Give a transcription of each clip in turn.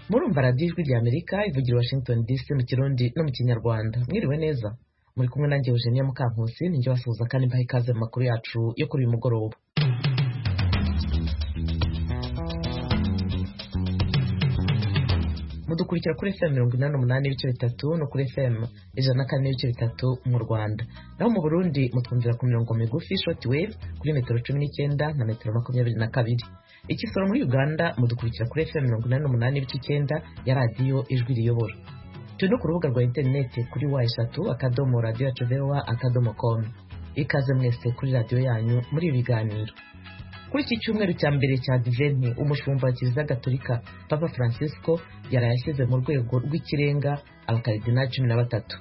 murumva radiyo ijwi ry'amerika ivugira i washington dc mu kirundi no mu kinyarwanda mwiriwe neza muri kumwe nanjye eugenia mukankusi ninjye basuhuza kandi mbaha ikaze mu makuru yacu yo kuri uyu mugoroba mudukurikira kuri fm mirongo inani n'umunani ibice bitatu no kuri fm ijana na kane n'ibice bitatu mu rwanda naho mu burundi mutwumvira ku mirongo migufi short wave kuri metero cumi n'icyenda na metero makumyabiri na kabiri ikisoro muri uganda mudukurikira kuri fm mirongo inani n'umunani ibice icyenda ya radiyo ijwi riyobora turi no ku rubuga rwa interineti kuri wa eshatu akadomo radiyo yacu vowa akadomo komu ikaze mwese kuri radiyo yanyu muri ibi biganiro kuri iki cyumweru cya mbere cya diventi umushumba wa kiliziya gatolika papa francisco yaraye ashyize mu rwego rw'ikirenga abakaridinali cumi na batatu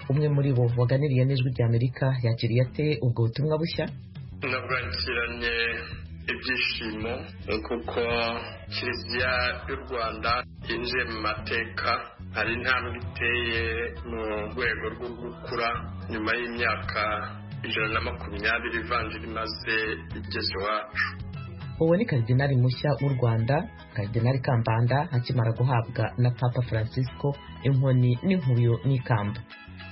umwe muri bo waganiriye n'ijwi ry'amerika yakiriye ate ubwo butumwa bushya nabwakiranye ibyishimo kuko kiliziya y'u rwanda yinjiye mu mateka hari intambwe iteye mu rwego rwo gukura nyuma y'imyaka ijana na makumyabiri ivanjiri imaze igeze iwacu uwo ni karidinali mushya w'u rwanda karidinali kambanda akimara guhabwa na papa francisco inkoni n'inkuyo n'ikamba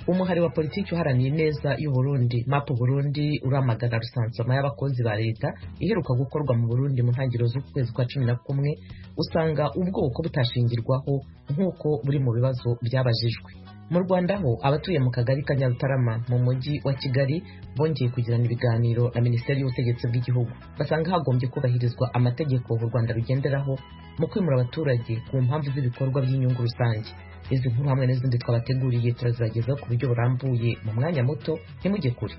umuhari wa politiki uharaniye neza y'u Burundi mapu Burundi uramagana rusansama y'abakozi ba leta iheruka gukorwa mu Burundi mu ntangiriro z'ukwezi kwa cumi na kumwe usanga ubwoko butashingirwaho nk'uko buri mu bibazo byabajijwe mu rwanda ho abatuye mu kagari ka nyarutarama mu mujyi wa kigali bongeye kugirana ibiganiro na minisiteri y'ubutegetsi bw'igihugu basanga hagombye kubahirizwa amategeko u rwanda rugenderaho mu kwimura abaturage ku mpamvu z'ibikorwa by'inyungu rusange izi nkuru hamwe n'izindi twabateguriye turazibagezaho ku buryo burambuye mu mwanya muto ntimujye kure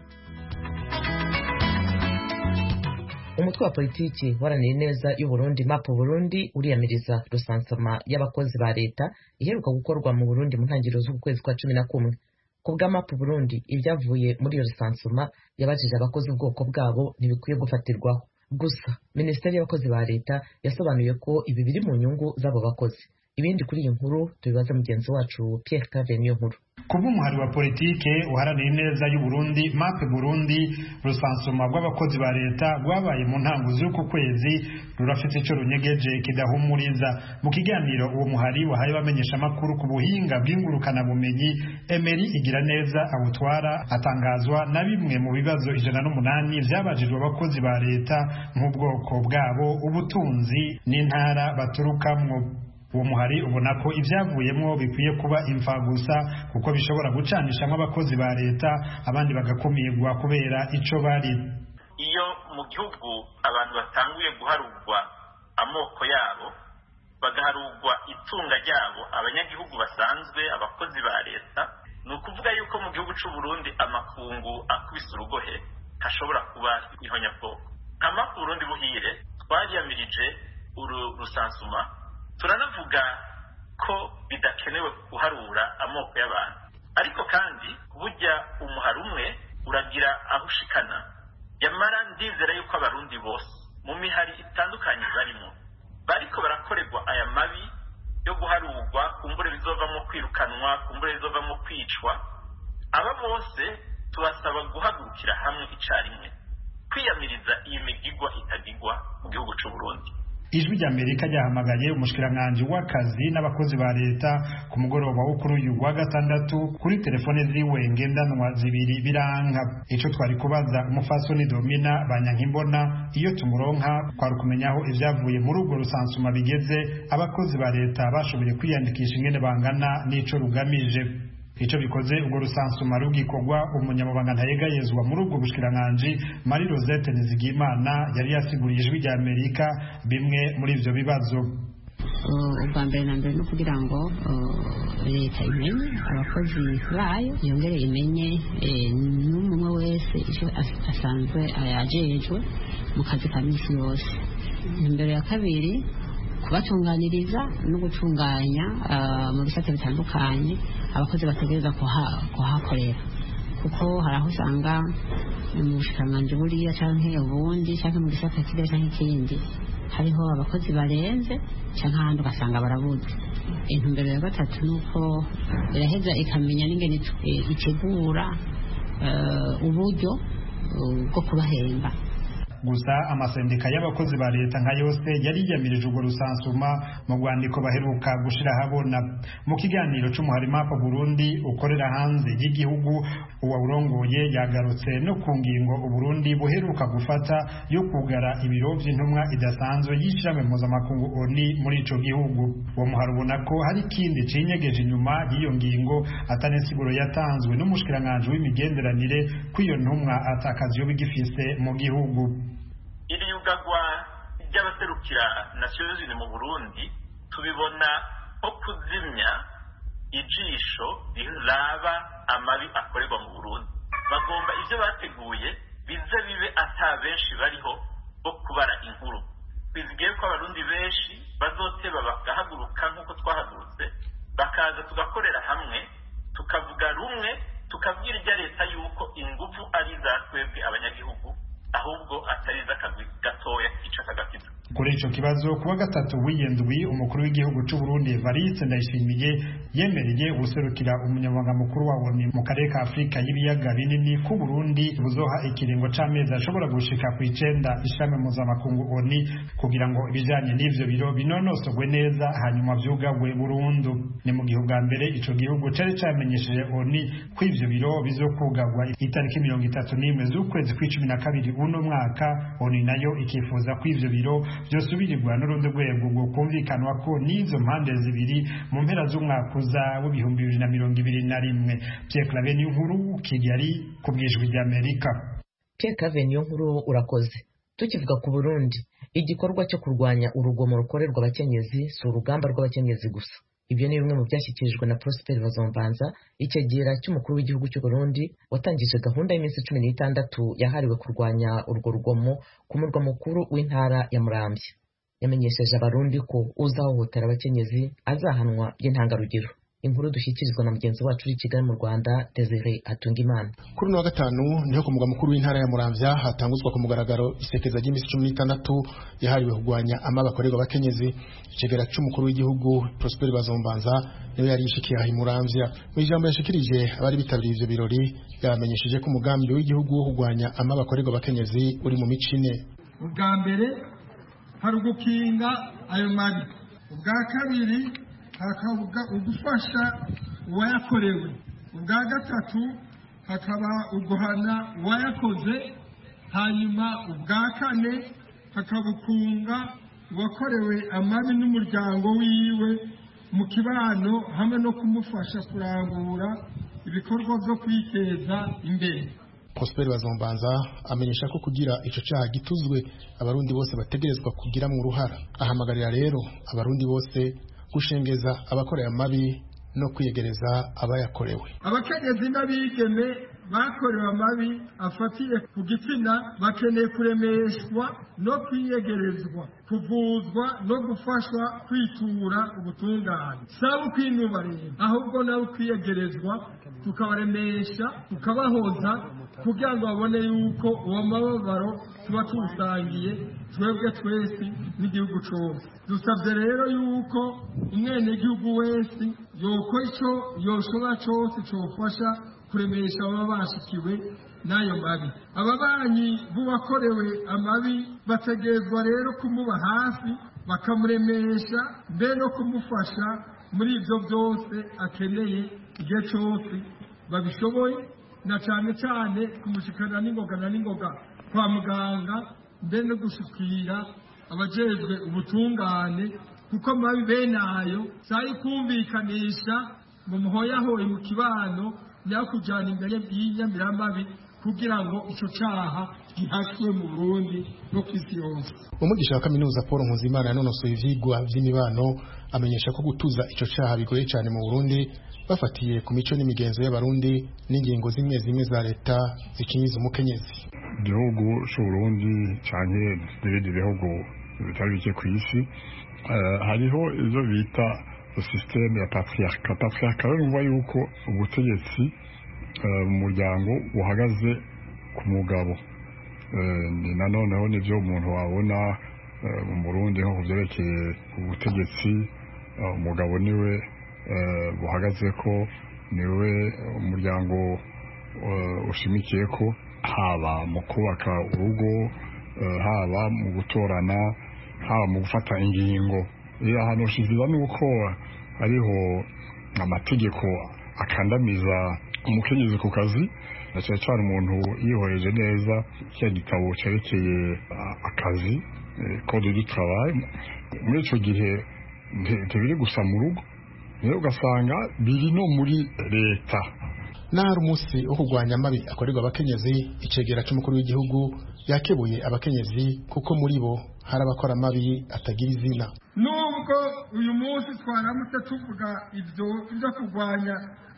umutwe wa politiki waraniye neza y'uburundi mapu burundi uriyamiriza rusansama y'abakozi ba leta iheruka gukorwa mu burundi mu ntangiriro z'ukwezi kwa cumi na kumwe ku bwa mapu burundi ibyavuye muri iyo rusansuma yabajije abakozi ubwoko bwabo ntibikwiye gufatirwaho gusa minisiteri y'abakozi ba leta yasobanuye ko ibi biri mu nyungu z'abo bakozi ibindi kuri iyi nkuru tubibaza mugenzi wacu Pierre Cave niyo nkuru kubw'umuhari wa politike uharaniye neza y'uburundi mape burundi rusansuma rw'abakozi ba leta rwabaye mu ntango z'uku kwezi rurafite icyo runyegeje kidahumuriza mu kiganiro uwo muhari wahaye bamenyesha amakuru ku buhinga bw'ingurukanabumenyi emeri igira neza awutwara atangazwa na bimwe mu bibazo ijana n'umunani byabajijwe abakozi ba leta nk'ubwoko bwabo ubutunzi n'intara baturukamwo uwo muhari ubona ko ibyavuyemo bikwiye kuba imva gusa kuko bishobora gucanishamo abakozi ba leta abandi bagakumirwa kubera icyo bari iyo mu gihugu abantu batanguye guharugwa amoko yabo bagaharugwa itunga ryabo abanyagihugu basanzwe abakozi ba leta ni ukuvuga yuko mu gihugu cy'u Burundi amakungu akubise urugohe hashobora kuba ihonyabwoko nka mafu Burundi buhire twariyamirije uru rusansuma turanavuga ko bidakenewe guharura amoko y'abantu ariko kandi burya umuhari umwe uragira aho ushikana yamara ndizera yuko abarundi bose mu mihari itandukanye barimo bariko barakorerwa aya mabi yo guharurwa kumbure bizovamo kwirukanwa kumbure bizovamo kwicwa aba bose tubasaba guhagurukira hamwe icyarimwe kwiyamiriza iyi migigwa itagigwa mu gihugu cy'u Burundi ijwi ry'amerika ryahamagaye umushikiranganji w'akazi n'abakozi ba leta ku mugoroba wo kuri uyu wa gatandatu kuri telefone ziwe ngendanwa zibiri biranka icyo twari kubaza umufasoni domina banyankimbona iyo tumuronka twari ukumenyaho ibyavuye muri urwo rusansuma bigeze abakozi ba leta bashoboye kwiyandikisha ingene bangana n'icyo rugamije icyo bikoze ubwo rusansuma rugikorwa umunyamabanga ntayegayezwa muri ubwo bushikiranganji marie rosette nizigimana yari yasiguriye ijwi rya amerika bimwe muri ibyo bibazo ubwa mbere na mbere ni ukugira ngo leta imenye abakozi bayo yongere imenye n'umwe wese icyo asanzwe yajejwe mu kazi ka minsi yose imbere ya kabiri kubatunganiriza no gutunganya mu bisate bitandukanye abakozi bategereza kuhakorera kuko hari aho usanga mu bushikiranganji buriya cyangwa ubundi cyangwa mu gisata kiriya cyangwa ikindi hariho abakozi barenze cyangwa ahandi ugasanga barabuze intumbero ya gatatu ni uko iraheza ikamenya n'ingene itegura uburyo bwo kubahemba gusa amasendika y'abakozi ba leta nka yose yari yiyamirije urwo rusansuma mu rwandiko baheruka gushira ahabona mu kiganiro cy'umuhari mapa burundi ukorera hanze y'igihugu uwawurongoye yagarutse no ku ngingo uburundi buheruka gufata yo kugara ibiro by'intumwa idasanzwe y'ishirahamwe mpuzamakungu oni muri ico gihugu uwo muhari ubona ko hari ikindi cinyegeje inyuma y'iyo ngingo atanisiguro yatanzwe n'umushikiranganji w'imigenderanire ko iyo ntumwa atakazi yo bigifise mu gihugu iri yugagwa ry'abaserukira nasiyonizini mu burundi tubibona nko kuzimya ijisho riraba amabi akorerwa mu burundi bagomba ibyo bateguye bize bibe ata benshi bariho bo kubara inkuru twizigeye ko abarundi benshi bazoteba bagahaguruka nk'uko twahagurutse bakaza tugakorera hamwe tukavuga rumwe tukabwira ibya leta yuko ingufu ari iza twebwe abanyagihugu ahubwo atari iz'akagwi gatoya kica akagatito kuri icyo kibazo kuwa gatatu w'indwi umukuru w'igihugu cy'u Burundi Evariste Ndayishimiye yemereye guserukira umunyamabanga mukuru wa ONU mu karere ka Afurika y'ibiyaga binini ku Burundi buzoha ikiringo c'amezi ashobora gushika ku icenda ishami mpuzamakungu ONU kugira ngo ibijanye n'ivyo biro binonosogwe neza hanyuma vyugagwe burundu ni mu gihe bwa mbere ico gihugu cari camenyesheje ONU ko ivyo biro bizokugagwa itariki mirongo itatu n'imwe z'ukwezi kw'icumi na kabiri uno mwaka ONU nayo ikifuza ko ivyo biro byosubirirwa n'urundi rwego rwo kumvikanwa ko n'izo mpande zibiri mu mpera z'umwaka uza w'ibihumbi bibiri na mirongo ibiri na rimwe Pierre Claver Niyonkuru Kigali ku bwijwi ry'Amerika Pierre Claver Niyonkuru urakoze tukivuga ku Burundi igikorwa cyo kurwanya urugomo rukorerwa abakenyezi si urugamba rw'abakenyezi gusa ibyo ni bimwe mu byashyikirijwe na Prosper Bazombanza icyegera cy'umukuru w'igihugu cy'u Burundi watangije gahunda y'iminsi cumi n'itandatu yahariwe kurwanya urwo rugomo ku murwa mukuru w'intara ya Muramvya yamenyesheje abarundi ko uzahohotera abakenyezi azahanwa by'intangarugero inkuru dushyikirizwa na mugenzi wacu uri i Kigali mu Rwanda Desire Atungimana kuri uno wa gatanu niho ku mugwa mukuru w'intara ya Muramvya hatanguzwa ku mugaragaro isekeza ry'iminsi cumi n'itandatu yahariwe kurwanya amaba akorerwa abakenyezi icegera cy'umukuru w'igihugu Prosper Bazombanza niwe yari yishikiye aha i Muramvya mu ijambo yashikirije abari bitabiriye ivyo birori yabamenyesheje ko umugambi w'igihugu wo kurwanya amaba akorerwa abakenyezi uri mu mico ine ubwa mbere hari ugukinga ayo mabi ubwa kabiri hakaba ugufasha uwayakorewe ubwa gatatu hakaba uguhana uwayakoze hanyuma ubwa kane hakaba ukunga uwakorewe amabi n'umuryango wiwe mu kibano hamwe no kumufasha kurangura ibikorwa byo kwiteza imbere Prosper Bazombanza amenyesha ko kugira ico cyaha gituzwe abarundi bose bategerezwa kugira mu ruhara ahamagarira rero abarundi bose gushengeza abakorera amabi no kwiyegereza abayakorewe abakenyezi n'abigeme bakorewe amabi afatiye ku gitsina bakeneye kuremeshwa no kwiyegerezwa kuvuzwa no gufashwa kwitura ubutungane saba ukwinuba rero ahubwo nawe ukwiyegerezwa tukabaremesha tukabahoza kugira ngo babone yuko uwo mababaro tuba tuwusangiye twebwe twese n'igihugu cyose dusabye rero yuko umwenegihugu wese yokora icyo yoshobora cyose cyofasha kuremesha ababa bashikiwe n'ayo mabi ababanyi b'uwakorewe amabi bategerezwa rero kumuba hafi bakamuremesha mbe no kumufasha muri ibyo byose akeneye igihe cyose babishoboye na cyane cyane kumushikana n'ingoga na n'ingoga kwa muganga mbe no gushyikira abajejwe ubutungane kuko mabi bene ayo sayi kumvikanisha mu muhoyahoye mu kibano nyakujyana imbere y'inyamirambabi kugira ngo icyo cyaha gihashywe mu burundi no ku isi yose umugisha wa kaminuza paul nkuzimana yanonosoye ivyigwa vy'imibano amenyesha ko gutuza ico caha bigoye cane mu burundi bafatiye ku mico n'imigenzo y'abarundi n'ingingo zimwe zimwe za leta zikinyiza umukenyezi igihugu c'uburundi canke n'ibindi bihugu bitari bike kw'isi hariho ivyo bita sisiteme ya patriarka patriarka rero numva yuko ubutegetsi mu muryango buhagaze ku mugabo nanoneho nibyo umuntu wabona mu burundi nko ku byerekeye ubutegetsi umugabo niwe buhagaze ko niwe umuryango ushimikiye ko haba mu kubaka urugo haba mu gutorana haba mu gufata ingingo ahantu ushyikirizwa nuko hariho amategeko akandamiza umukenyezi ku kazi na cyane cyane umuntu yihoreje neza cya gitabo cyerekeye akazi kode du travail muri icyo gihe ntibiri gusa mu rugo rero ugasanga biri no muri leta nahari umunsi wo kurwanya amabi akorerwa abakenyezi icegera cy'umukuru w'igihugu yakebuye abakenyezi kuko muri bo hari abakora amabi atagira izina nubwo uyu munsi twaramutse tuvuga ibyo byo kurwanya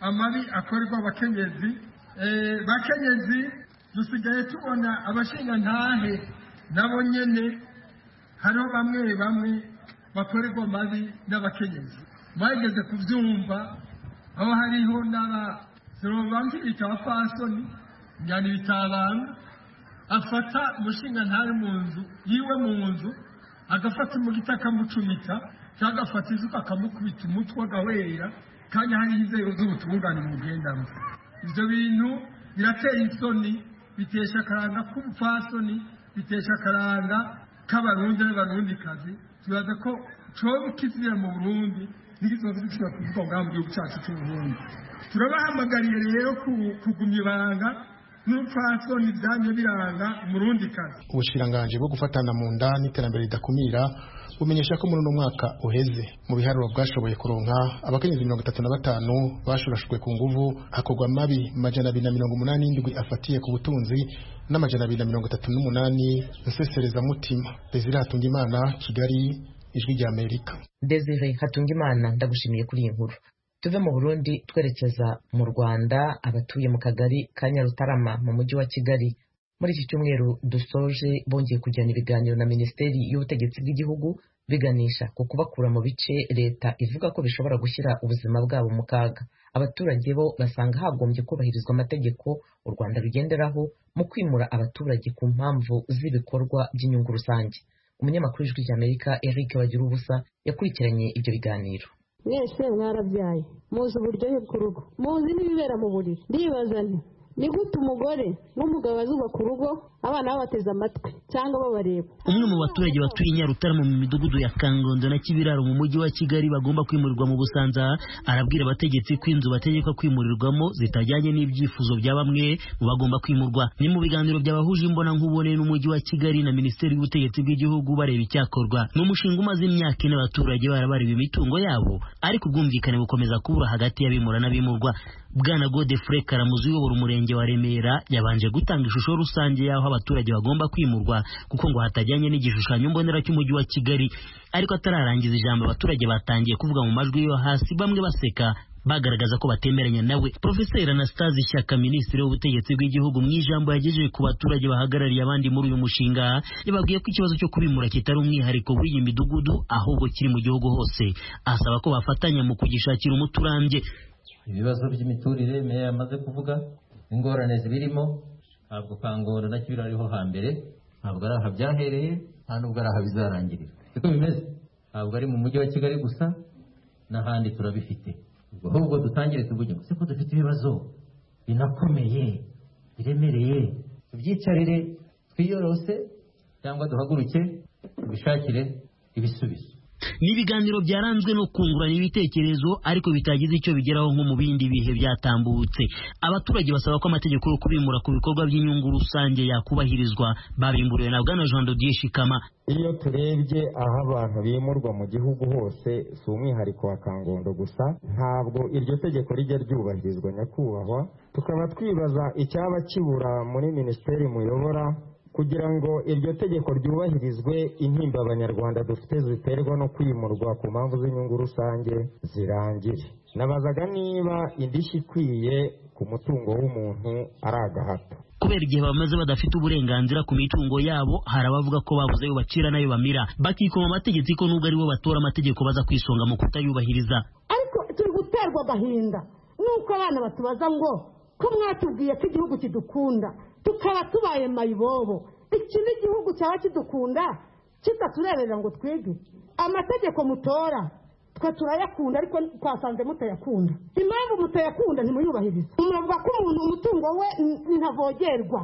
amabi akorerwa abakenyezi bakenyezi dusigaye tubona abashingantahe nabo nyine hariho bamwe bamwe bakorerwa amabi n'abakenyezi bageze kubyumva aho hariho n'aba sorobamfirika wa fasoni njyana ibitabaro afata umushinga ntari mu nzu yiwe mu nzu agafata umugiti akamucumita cyangwa agafata izuba akamukubita umutwe agahwera kandi hariho inzego z'ubutungane mugendamo ibyo bintu biratera isoni bitesha akaranga k'ubupfasoni bitesha akaranga k'abarundi n'abarundikazi tubaza ko cyoba kizira mu burundi n'izo zibicira kuvuga ngaho mu gihugu cyacu cy'uburundi turabahamagariye rero kugumya ibanga n'ubupfasoni byajya biranga umurundikazi ubushiranganje bwo gufatana mu nda n'iterambere ridakumira bumenyesha ko muri uno mwaka uheze mu biharuro bwashoboye kuronka abakenyezi mirongo itatu na batanu bashurashwe ku nguvu hakorwa amabi majana abiri na mirongo umunani n'indwi afatiye ku butunzi n'amajana abiri na mirongo itatu n'umunani nseserezamutima desire hatungimana kigali ijwi rya amerika desire hatungimana ndagushimiye kuri iyi nkuru tuve mu burundi twerekeza mu rwanda abatuye mu kagari ka nyarutarama mu mujyi wa kigali muri iki cyumweru dusoje bongeye kujyana ibiganiro na minisiteri y'ubutegetsi bw'igihugu biganisha ku kubakura mu bice leta ivuga ko bishobora gushyira ubuzima bwabo mu kaga abaturage bo basanga hagombye kubahirizwa amategeko u rwanda rugenderaho mu kwimura abaturage ku mpamvu z'ibikorwa by'inyungu rusange umunyamakuru w'ijwi ry'amerika eric bagira ubusa yakurikiranye ibyo biganiro mwese mwarabyaye muzi uburyohe bw'urugo muzi n'ibibera mu buriri ndibaza nti ni gute umugore n'umugabo bazubaka urugo abana babateze amatwi cyangwa babareba umwe mu baturage batuye nyarutarama mu midugudu ya kangondo na kibiraro mu mujyi wa kigali bagomba kwimurirwa mu busanza arabwira abategetsi ko inzu bategekwa kwimurirwamo zitajyanye n'ibyifuzo bya bamwe mu bagomba kwimurwa ni mu biganiro byabahuje imbona nkubone n'umujyi wa kigali na minisiteri y'ubutegetsi bw'igihugu bareba icyakorwa ni umushinga umaze imyaka ine abaturage barabareba imitungo yabo ariko ubwumvikane bukomeza kubura hagati y'abimura n'abimurwa bwana godefure karamuzi uyobora umurenge wa remera yabanje gutanga ishusho rusange y'aho abaturage bagomba kwimurwa kuko ngo hatajyanye n'igishushanyo mbonera cy'umujyi wa kigali ariko atararangiza ijambo abaturage batangiye kuvuga mu majwi yo hasi bamwe baseka bagaragaza ko batemeranya nawe profeseri anastase ishyaka minisitiri w'ubutegetsi bw'igihugu mu ijambo yagejeje ku baturage bahagarariye abandi muri uyu mushinga yababwiye ko ikibazo cyo kubimura kitari umwihariko w'iyi midugudu ahubwo kiri mu gihugu hose asaba ko bafatanya mu kugishakira umuti urambye ibibazo by'imiturire meya yamaze kuvuga ingorane zibirimo ntabwo kangora na kibira ariho hambere ntabwo ari aha byahereye nta nubwo ari aha bizarangirira siko bimeze ntabwo ari mu mujyi wa kigali gusa n'ahandi turabifite ahubwo dutangire tuvuge ngo siko dufite ibibazo binakomeye biremereye tubyicarire twiyorose cyangwa duhaguruke tubishakire ibisubizo ni ibiganiro byaranzwe no kungurana ibitekerezo ariko bitagize icyo bigeraho nko mu bindi bihe byatambutse abaturage basaba ko amategeko yo kubimura ku bikorwa by'inyungu rusange yakubahirizwa babimburiwe na bwana jean dodier shikama iyo turebye aho abantu bimurwa mu gihugu hose si umwihariko wa kangondo gusa ntabwo iryo tegeko rijya ryubahirizwa nyakubahwa tukaba twibaza icyaba kibura muri minisiteri muyobora kugira ngo iryo tegeko ryubahirizwe intimba abanyarwanda dufite ziterwa no kwimurwa ku mpamvu z'inyungu rusange zirangire nabazaga niba indishyi ikwiye ku mutungo w'umuntu ari agahato kubera igihe bamaze badafite uburenganzira ku mitungo yabo hari abavuga ko babuze ayo bacira n'ayo bamira bakikoma amategeko ko nubwo aribo batora amategeko baza kwisonga mu kutayubahiriza ariko turi guterwa agahinda nuko abana batubaza ngo ko mwatubwiye ko igihugu kidukunda tukaba tubaye mayibobo iki ni igihugu cyaba kidukunda kitatureberera ngo twige amategeko mutora twe turayakunda ariko twasanze mutayakunda impamvu mutayakunda ntimuyubahirize muravuga ko umuntu umutungo we ntavogerwa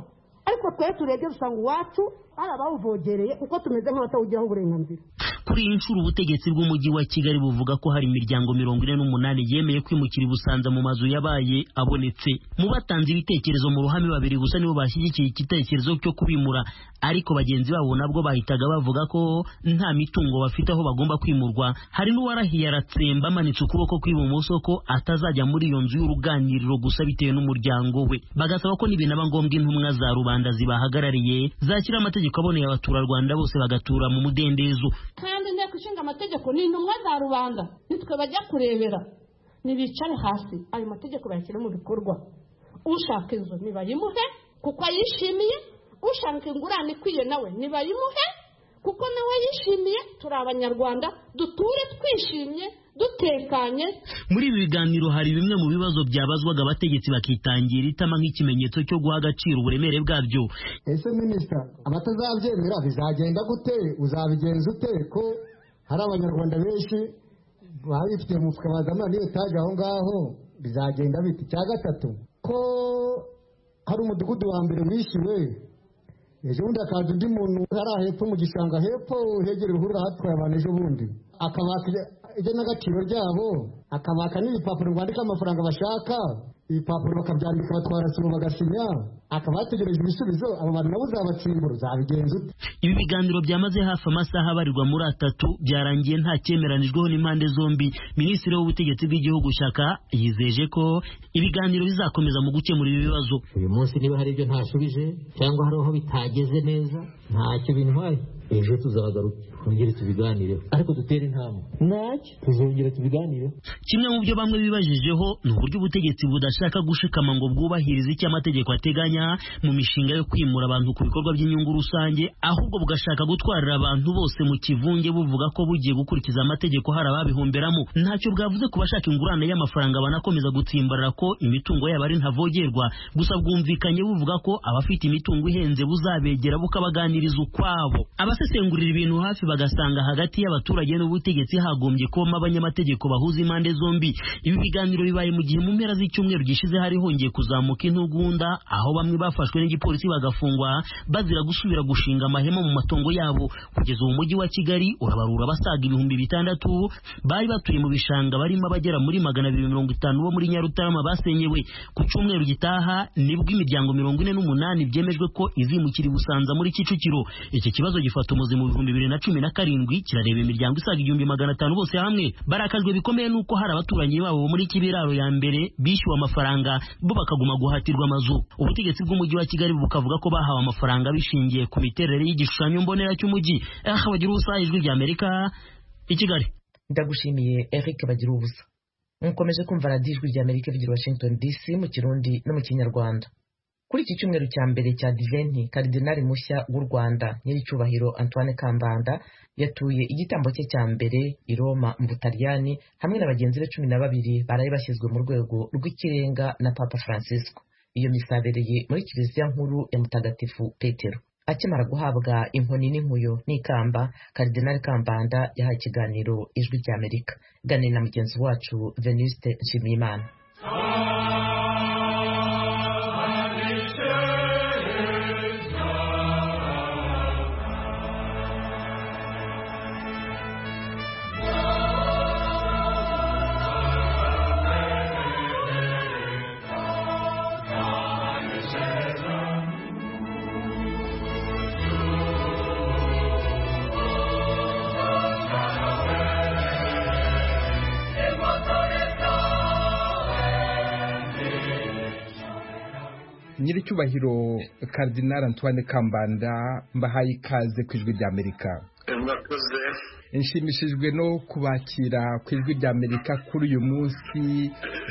ariko twe turebye dusanga uwacu hari abawuvogereye kuko tumeze nk'abatawugiraho uburenganzira kuri iyi nshuro ubutegetsi bw'umujyi wa kigali buvuga ko hari imiryango mirongo ine n'umunani yemeye kwimukira i busanza mu mazu yabaye abonetse mu batanze ibitekerezo mu ruhame babiri gusa nibo bashyigikiye igitekerezo cyo kubimura ariko bagenzi babo nabwo bahitaga bavuga ko nta mitungo bafite aho bagomba kwimurwa hari n'uwarahiye aratsemba amanitse ukuboko kw'ibumoso ko atazajya muri iyo nzu y'uruganiriro gusa bitewe n'umuryango we bagasaba ko nibinaba ngombwa intumwa za rubanda zibahagarariye zashyira amategeko aboneye abaturarwanda bose bagatura mu mudendezo kandi inteko ishinga amategeko ni intumwa za rubanda nitwe bajya kurebera ntibicare hasi ayo mategeko bayashyire mu bikorwa ushaka inzu ntibayimuhe kuko ayishimiye ushaka ingurane ikwiye nawe ntibayimuhe kuko nawe yishimiye turi abanyarwanda duture twishimye dutekanye muri ibi biganiro hari bimwe mu bibazo byabazwaga abategetsi bakitangira itama nk'ikimenyetso cyo guha agaciro uburemere bwabyo ese minisita abatazabyemera bizagenda gute uzabigenza ute ko hari abanyarwanda benshi babifitiye mu mufuka bazamara n'iyo taje aho ngaho bizagenda biti icya gatatu ko hari umudugudu wa mbere wishyuwe ejo bundi hakaza undi muntu hariya hepfo mu gishanga hepfo hegereye uruhurura hatwaye abantu ejo bundi akabaka igenagaciro ryabo akabaka n'ibipapuro bandika amafaranga bashaka ibipapuro bakabyandika batwara sibo bagasinya akaba yategereje ibisubizo abo bantu nabo uzabatsimbura uzabigenza ute ibi biganiro byamaze hafi amasaha abarirwa muri atatu byarangiye nta cyemeranijweho n'impande zombi minisitiri w'ubutegetsi bw'igihugu shaka yizeje ko ibiganiro bizakomeza mu gukemura ibi bibazo uyu munsi niba hari ibyo ntashubije cyangwa hari aho bitageze neza ntacyo bintwaye ejo tuzagaruke twongere tubiganireho ariko dutere intambwe ntacyo tuzongera tubiganireho kimwe mu byo bamwe bibajijeho ni uburyo ubutegetsi budashaka gushikama ngo bwubahirize icyo amategeko ateganya mu mishinga yo kwimura abantu ku bikorwa by'inyungu rusange ahubwo bugashaka gutwarira abantu bose mu kivunge buvuga ko bugiye gukurikiza amategeko hari ababihomberamo ntacyo bwavuze ku bashaka ingurane y'amafaranga banakomeza gutsimbarara ko imitungo yabo ari ntavogerwa gusa bwumvikanye buvuga ko abafite imitungo ihenze buzabegera bukabaganiriza ukwabo abasesengurira ibintu hafi bagasanga hagati y'abaturage n'ubutegetsi hagombye kubamo abanyamategeko bahuza impande zombi ibi biganiro bibaye mu gihe mu mpera z'icyumweru gishize hari hongeye kuzamuka intugunda aho bamwe bafashwe n'igipolisi bagafungwa bazira gusubira gushinga amahema mu matongo yabo kugeza ubu mujyi wa kigali urabarura basaga ibihumbi bitandatu bari batuye mu bishanga barimo abagera muri magana abiri mirongo itanu bo muri nyarutarama basenyewe ku cyumweru gitaha nibwo imiryango mirongo ine n'umunani byemejwe ko izimukira i busanza muri kicukiro iki kibazo gifata gufata umuzi mu bihumbi bibiri na cumi na karindwi kirareba imiryango isaga igihumbi magana atanu bose hamwe barakajwe bikomeye n'uko hari abaturanyi babo muri kibiraro ya mbere bishyuwe amafaranga bo bakaguma guhatirwa amazu ubutegetsi bw'umujyi wa kigali bukavuga ko bahawe amafaranga bishingiye ku miterere y'igishushanyo mbonera cy'umujyi aha bagira ubusa ijwi ry'amerika i kigali ndagushimiye eric bagira ubusa mukomeje kumva radiyo ijwi ry'amerika rigira washington dc mu kirundi no mu kinyarwanda kuri iki cyumweru cya mbere cya diventi karidinali mushya w'u rwanda nyiricyubahiro antoine kambanda yatuye igitambo cye cya mbere i roma mu butaliyani hamwe na bagenzi be cumi na babiri baraye bashyizwe mu rwego rw'ikirenga na papa francisco iyo misabereye muri kiliziya nkuru ya mutagatifu petero akimara guhabwa inkoni n'inkuyo n'ikamba karidinali kambanda yahaye ikiganiro ijwi ry'amerika ganira na mugenzi wacu venuste nshimiyimana nyiricyubahiro karidinari antoine kambanda mbahaye ikaze ku ijwi rya amerika murakoze nshimishijwe no kubakira ku ijwi rya amerika kuri uyu munsi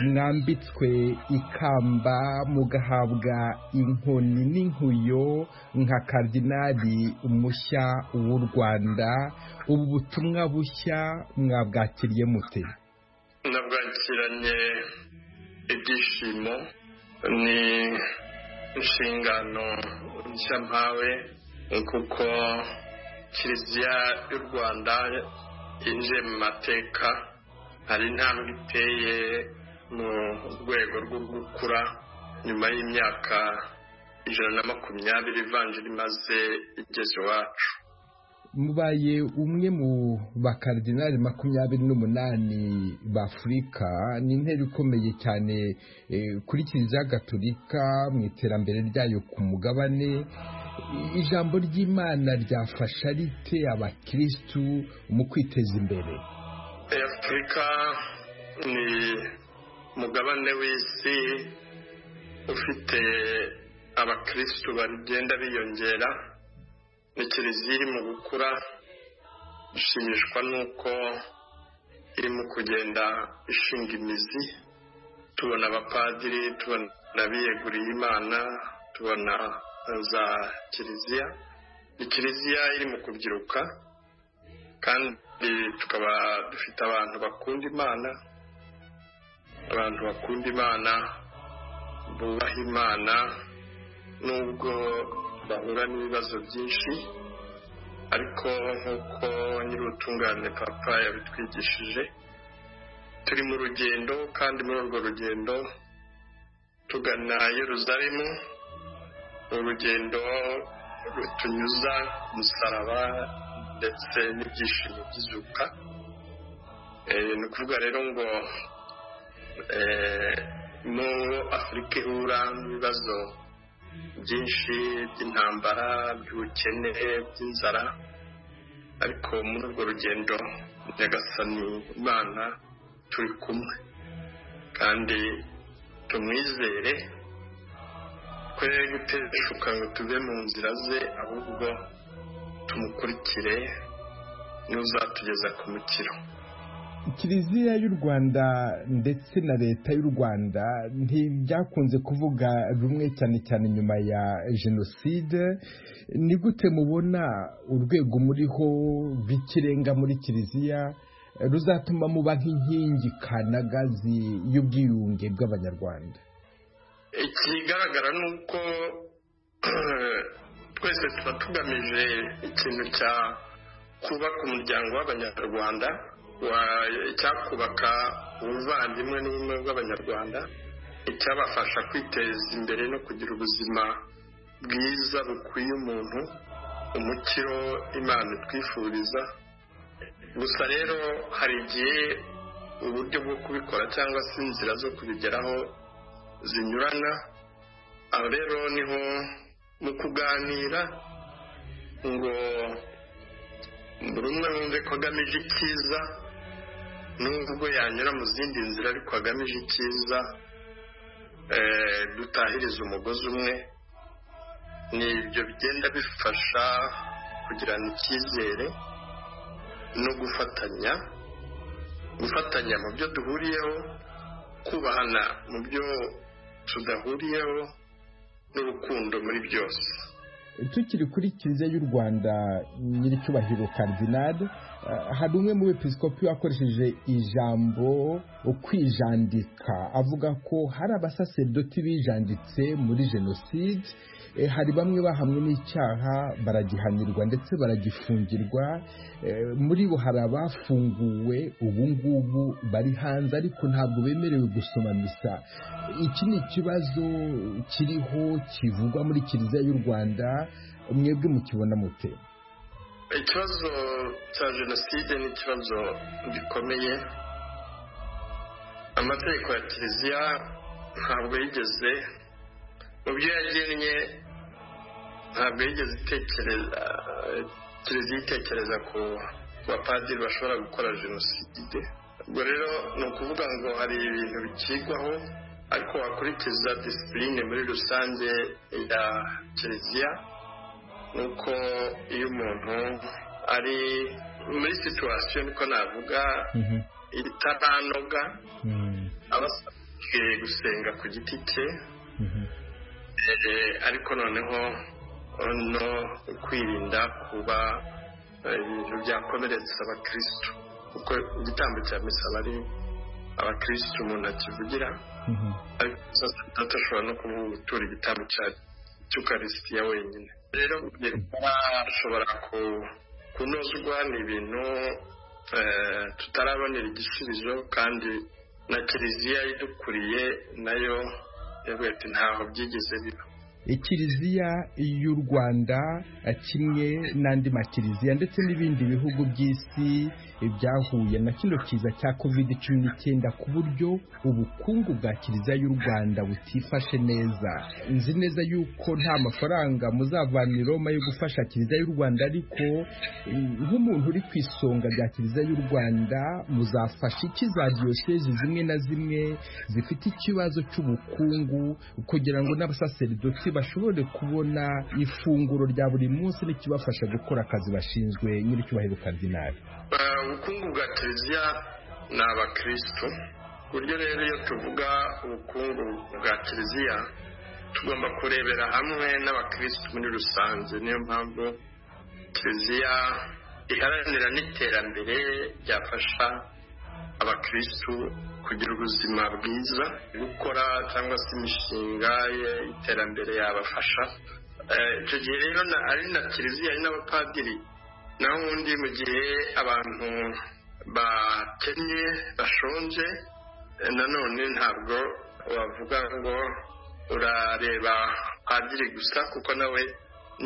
mwambitswe ikamba mugahabwa inkoni n'inkuyo nka karidinari mushya w'u rwanda ubu butumwa bushya mwabwakiriye mute nabwakiranye ibyishimo ni inshingano nshya mpawe kuko kiliziya y'u rwanda yinjiye mu mateka hari intambwe iteye mu rwego rwo gukura nyuma y'imyaka ijana na makumyabiri ivanjiri imaze igeze iwacu mubaye umwe mu bakaridinari makumyabiri n'umunani b'afurika ni intera ikomeye cyane eh, kuri kiliziya gatolika mu iterambere ryayo ku mugabane ijambo ry'imana ryafasha rite abakirisitu mu kwiteza imbere Eh, afurika ni umugabane w'isi ufite abakirisitu bagenda biyongera ni kiliziya iri mu gukura dushimishwa n'uko irimo kugenda ishinga imizi tubona abapadiri tubona abiyeguriye imana tubona za kiliziya ni kiliziya iri mu kubyiruka kandi tukaba dufite abantu bakunda imana abantu bakunda imana bubaha imana nubwo bahura n'ibibazo byinshi ariko nk'uko nyir'ubutungane papa yabitwigishije turi mu rugendo kandi muri urwo rugendo tugana yeruzalemu urugendo rutunyuza ku musaraba ndetse n'ibyishimo by'izuka ni ukuvuga rero ngo n'uwo afurika ihura n'ibibazo byinshi by'intambara by'ubukene by'inzara ariko muri urwo rugendo nyagasani imana turi kumwe kandi tumwizere twe guteshuka ngo tuve mu nzira ze ahubwo tumukurikire n'uzatugeza ku mukiro kiliziya y'u rwanda ndetse na leta y'u rwanda ntibyakunze kuvuga rumwe cyane cyane nyuma ya jenoside ni gute mubona urwego muriho rw'ikirenga muri kiliziya ruzatuma muba nk'inkingi kanagazi y'ubwiyunge bw'abanyarwanda ikigaragara ni uko twese tuba tugamije ikintu cya kubaka umuryango w'abanyarwanda icyakubaka ubuvandimwe n'ubumwe bw'abanyarwanda icyabafasha kwiteza imbere no kugira ubuzima bwiza bukwiye umuntu umukiro imana itwifuriza gusa rero hari igihe uburyo bwo kubikora cyangwa se inzira zo kubigeraho zinyurana aho rero niho mu kuganira ngo buri umwe wumve ko agamije icyiza nubwo yanyura mu zindi nzira ariko agamije icyiza dutahiriza umugozi umwe ni ibyo bigenda bifasha kugirana icyizere no gufatanya gufatanya mu byo duhuriyeho kubahana mu byo tudahuriyeho n'urukundo muri byose tukiri kuri kiliziya y'u rwanda nyir'icyubahiro karidinari hari umwe mu bepisikopi wakoresheje ijambo ukwijandika avuga ko hari abasaseridoti bijanditse muri jenoside hari bamwe bahamwe n'icyaha baragihanirwa ndetse baragifungirwa muri bo hari abafunguwe ubu ngubu bari hanze ariko ntabwo bemerewe gusoma misa iki ni ikibazo kiriho kivugwa muri kiliziya y'u rwanda mwebwe mukibona mute ikibazo cya jenoside ni ikibazo gikomeye amategeko ya kiliziya ntabwo yigeze mu byo yagennye ntabwo yigeze itekereza kiliziya itekereza ku bapadiri bashobora gukora jenoside ubwo rero ni ukuvuga ngo hari ibintu bikigwaho ariko wakurikiza disipurine muri rusange ya kiliziya nuko iyo umuntu ari muri situwasiyo niko navuga itaranoga aba asabwe gusenga ku giti cye ariko noneho no kwirinda kuba ibintu byakomeretsa abakirisitu kuko igitambo cya misa bari abakirisitu umuntu akivugira ariko adashobora no kuba gutura igitambo cya cy'ukarisitiya wenyine rero ashobora kunozwa ni ibintu tutarabonera igisubizo kandi na kiliziya idukuriye nayo yavuga ati ntaho byigeze biba kiliziya y'u rwanda kimwe n'andi makiliziya ndetse n'ibindi bihugu by'isi byahuye na kino kiza cya kovide cumi n'icyenda ku buryo ubukungu bwa kiliziya y'u rwanda butifashe neza nzi neza yuko nta mafaranga muzavana i roma yo gufasha kiliziya y'u rwanda ariko nk'umuntu uri ku isonga rya kiliziya y'u rwanda muzafasha iki za diyosezi zimwe na zimwe zifite ikibazo cy'ubukungu kugira ngo n'abasaserdoti bashobore kubona ifunguro rya buri munsi n'ikibafasha gukora akazi bashinzwe nyir'icyubahiro karidinari ubukungu bwa kiliziya ni abakirisitu ku buryo rero iyo tuvuga ubukungu bwa kiliziya tugomba kurebera hamwe n'abakirisitu muri rusange niyo mpamvu kiliziya iharanira n'iterambere ryafasha abakirisitu kugira ubuzima bwiza gukora cyangwa se imishinga y'iterambere yabafasha icyo gihe rero ari na kiliziya ari n'abapadiri naho ubundi mu gihe abantu bakennye bashonje nanone ntabwo wavuga ngo urareba padiri gusa kuko nawe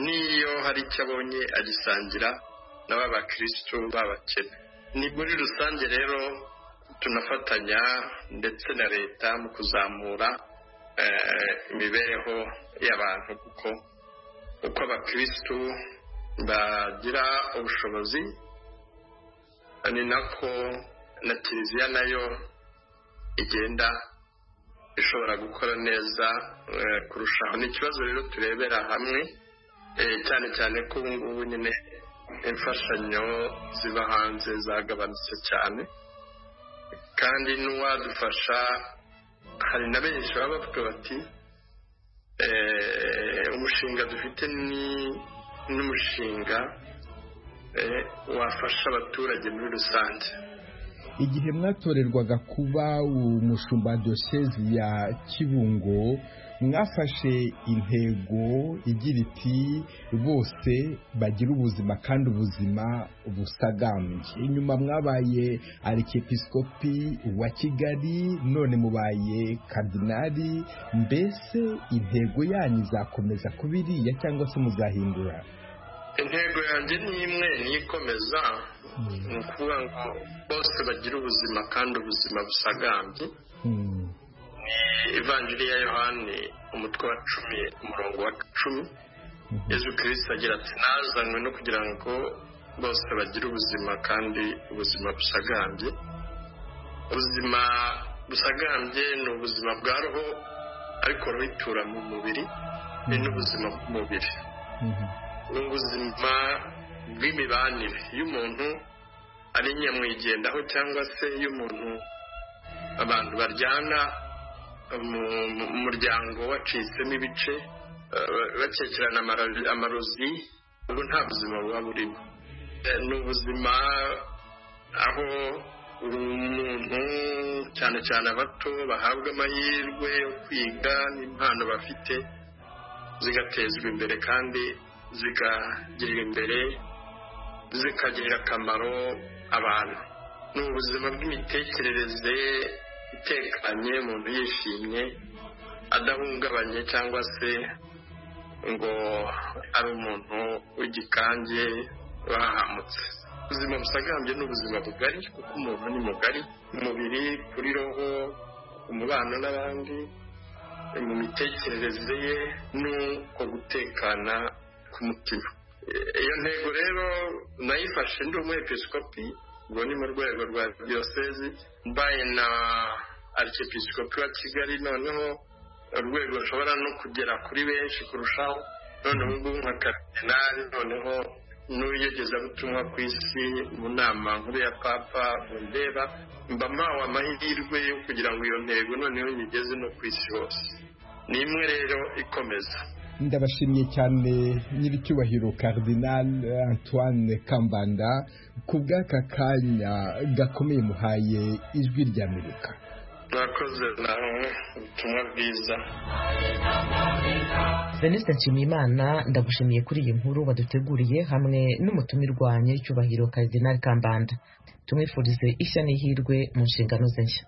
n'iyo hari icyo abonye agisangira na ba bakirisitu b'abakene ni muri rusange rero tunafatanya ndetse na leta mu kuzamura imibereho y'abantu kuko uko abakirisitu bagira ubushobozi ni nako na kiliziya nayo igenda ishobora gukora neza kurushaho ni ikibazo rero turebera hamwe cyane cyane ko ubu ngubu nyine imfashanyo ziba hanze zagabanutse cyane kandi n'uwadufasha hari na benshi baba bavuga bati umushinga dufite ni n'umushinga wafasha abaturage muri rusange igihe mwatorerwaga kuba umushumba dosezi ya kibungo mwafashe intego igira iti bose bagira ubuzima kandi ubuzima busagambye inyuma mwabaye arikepisikopi wa kigali none mubaye kadinari mbese intego yanyu izakomeza kuba iriya cyangwa se muzahindura intego yanjye ni imwe niyikomeza ni ukuvuga ngo bose bagire ubuzima kandi ubuzima busagambye ni ivanjiri ya yohani umutwe wa cumi umurongo wa cumi yezu kirisita agira ati nazanywe no kugira ngo bose bagire ubuzima kandi ubuzima busagambye ubuzima busagambye ni ubuzima bwa roho ariko roho itura mu mubiri ni n'ubuzima bw'umubiri ni ubuzima bw'imibanire iyo umuntu ari nyamwigendaho cyangwa se iyo umuntu abantu baryana mu muryango wacitsemo ibice bakekerana amarozi ubu nta buzima buba burimo ni ubuzima aho buri muntu cyane cyane abato bahabwa amahirwe yo kwiga n'impano bafite zigatezwa imbere kandi zikagirira imbere zikagirira akamaro abantu ni ubuzima bw'imitekerereze itekanye umuntu yishimye adahungabanye cyangwa se ngo ari umuntu w'igikange bahamutse ubuzima busagambye ni ubuzima bugari kuko umuntu ni mugari umubiri kuri roho umubano n'abandi mu mitekerereze ye n'uko gutekana k'umutima iyo ntego rero nayifashe ndi umwepisikopi ubwo ni mu rwego rwa diyosezi mbaye na arikepisikopi wa kigali noneho urwego rushobora no kugera kuri benshi kurushaho noneho ngubu nka karidinari noneho n'ubuyogezabutumwa ku isi mu nama nkuru ya papa bundeba mba mpawe amahirwe yo kugira ngo iyo ntego noneho igeze no ku isi hose ni imwe rero ikomeza ndabashimiye cyane nyir'icyubahiro Cardinal antoine kambanda ku bw'aka kanya gakomeye muhaye ijwi ry'amerika murakoze nawe ubutumwa bwiza veniste nshimiyimana ndagushimiye kuri iyi nkuru waduteguriye hamwe n'umutumirwa nyir'icyubahiro Cardinal kambanda tumwifurize ishya n'ihirwe mu nshingano ze nshya